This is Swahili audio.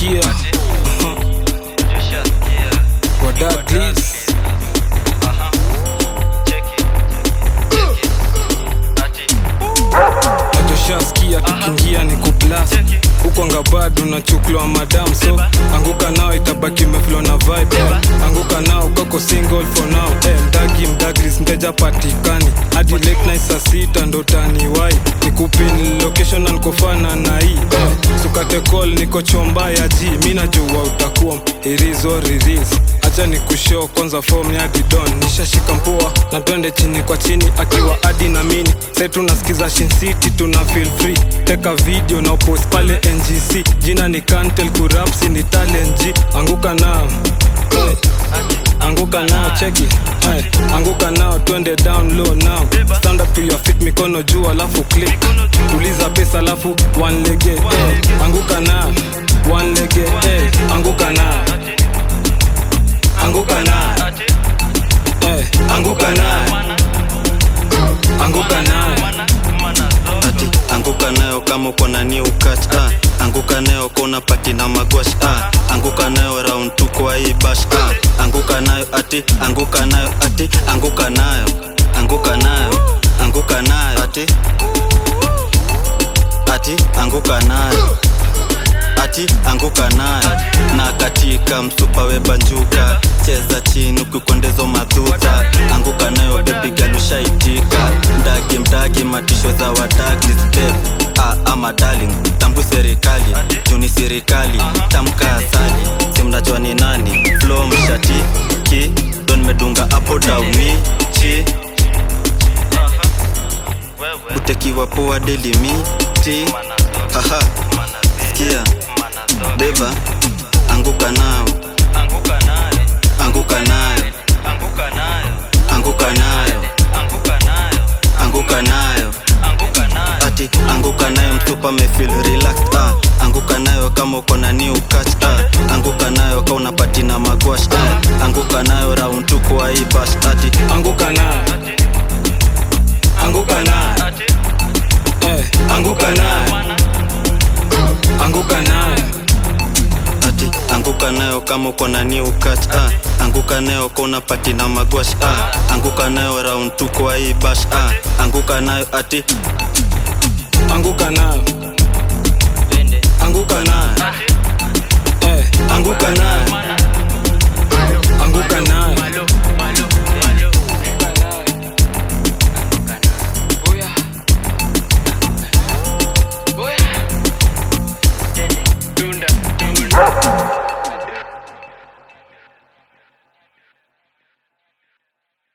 ushasikia wadadlis nachoshaskia tukiingia ni kuplas huko ngabado na chuklo madam so anguka nao itabaki meflo na vibe eh. anguka nao kako single for now eh, mdagi mdagris mteja patikani hadi late night saa sita ndo taniwai nikupin location na nikofana na hii eh. sukate call niko chomba ya ji mi najua utakuwa irizo riris acha ni kushow kwanza form ya didon nishashika mpoa na twende chini kwa chini akiwa adi na mini sai tunasikiza Shin City tuna feel free teka video na post pale ngc jina ni kantel kurapsi ni talent G anguka nao Eh, anguka nao cheki Eh, anguka nao twende down low now stand up to your feet mikono juu alafu click tuliza pesa alafu one lege eh, anguka nao one lege eh, anguka nao anguka nao eh, anguka nao anguka nao ati anguka nayo kama uko na new catch ah. anguka nayo kona pati na magwash ah. anguka nayo round tu kwa hii bash ah. anguka nayo ati anguka nayo ati anguka nayo anguka nayo anguka nayo ati ati anguka nayo ati anguka nayo na katika msupa webanjuka cheza chini ukikwendezo madhuta anguka nayo bebi galushaitika mdagi mdagi matisho za wadagi step ah, ama darling tambu serikali juni serikali tamka asali simnajua ni nani flo mshati ki don medunga apo dauni chi utekiwa poa delimiti haha sikia beba anguka nao anguka nayo anguka nayo anguka nayo ati anguka nayo mtupa mefil relaxed ah. anguka nayo kama uko na new catch ah. anguka nayo ka unapati na magwash ah. anguka nayo round tu kwa hii bash ati anguka nao anguka nao eh, anguka nao anguka nao ati anguka nayo kama uko na new catch ah. anguka nayo ka unapati na magwash ah. anguka nayo round tu kwa hii bash ah. anguka nayo ati anguka nao anguka nao eh, anguka nao anguka nao